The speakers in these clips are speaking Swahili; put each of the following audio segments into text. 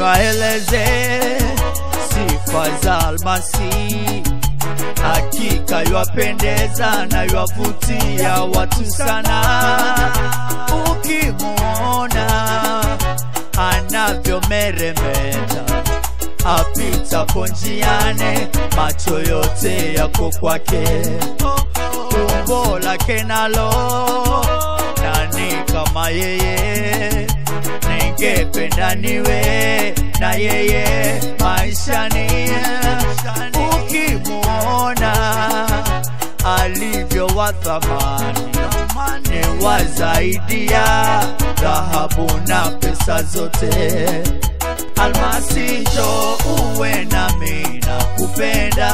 waeleze sifa za almasi hakika ywapendeza na ywavutia watu sana ukimwona anavyomeremeta apitapo njiane macho yote yako kwake umbo lake nalo nani kama yeye ningependa niwe na yeye maishani ukimwona alivyo wa thamani ni wa zaidi ya dhahabu na pesa zote almasi njo uwe nami na kupenda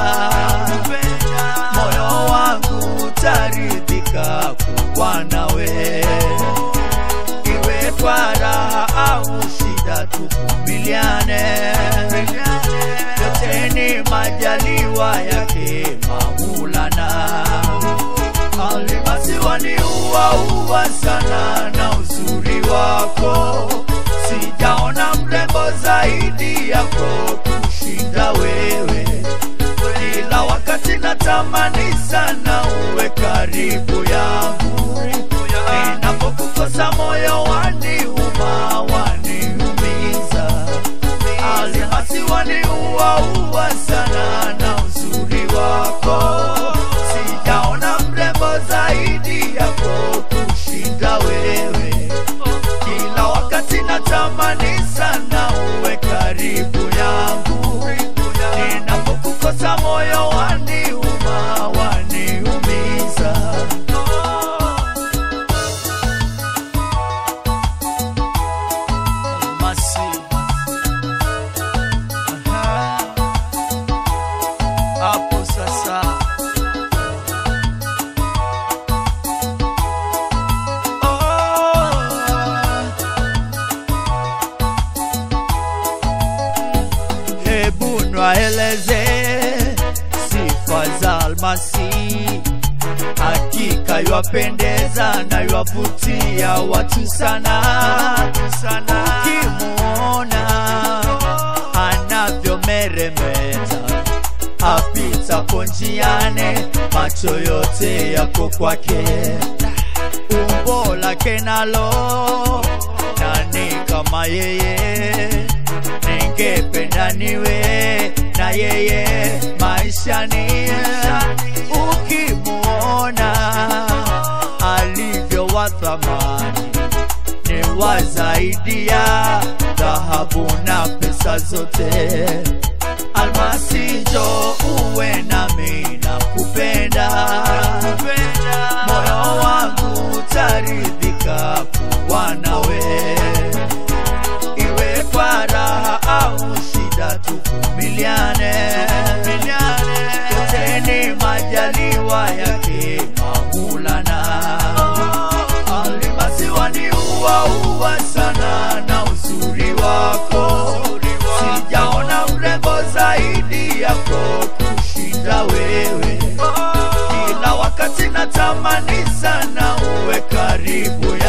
moyo wangu taridhika kuwa nawe iwe kwa raha au shida tuvumiliane yote ni majaliwa yake maulana alimasiwa ni uwaua sana na uzuri wako sijaona mrembo zaidi yako kushinda wewe kila wakati natamani sana uwe karibu yangu ninapokukosa moyo waniuma waniumiza alimasi waniuaua sana na uzuri wako sijaona mrembo zaidi yako kushinda wewe kila wakati natamani sana uwe karibu yangu ninapokukosa moyo waniuma waniumiza Almasi. Aha. hapo sasa oh. hebu nwaeleze sifa za almasi hakika ywapendeza na ywavutia watu sana ukimwona anavyomeremeta apitapo njiane macho yote yako kwake umbo lake nalo nani kama yeye ningependa niwe na yeye maishani ukimwona alivyo wa thamani ni wa zaidi ya dhahabu na pesa zote almasi njo uwe nami na kupenda moyo wangu taridhika kuwa nawe iwe kwa raha au shida tuvumiliane yote ni majaliwa yake maulana alimasi waniuaua sana na uzuri wako sijaona mrembo zaidi yako kushinda wewe kila wakati natamani sana uwe karibu